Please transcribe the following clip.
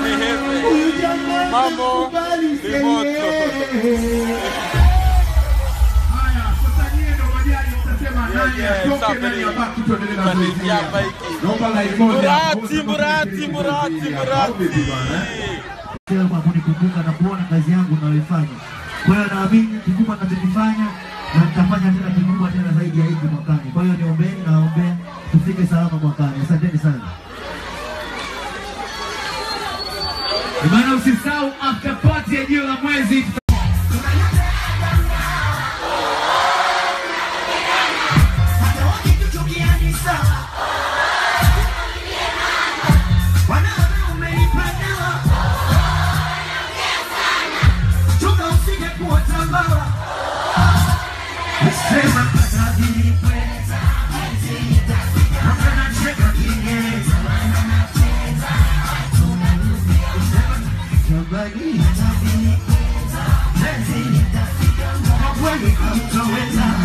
ni heavy. Mambo ni moto. Haya, sasa nyie ndio majaji mtasema nani Yeah, yeah, atoke, nani somebody- abaki, tuendelee na somebody zoezi. hapa hiki. Naomba line moja. Murati, Murati, Murati, Au vipi bwana, eh? Murati. Sio kwa kunikumbuka na kuona kazi yangu ninayoifanya. Kwa hiyo naamini kikubwa ninachokifanya na nitafanya tena kikubwa tena zaidi ya hiki mwakani. Kwa hiyo niombeni na naombea tufike salama mwakani. Asanteni sana. Bwana usisahau after party ya jiwe la mwezi Somebody.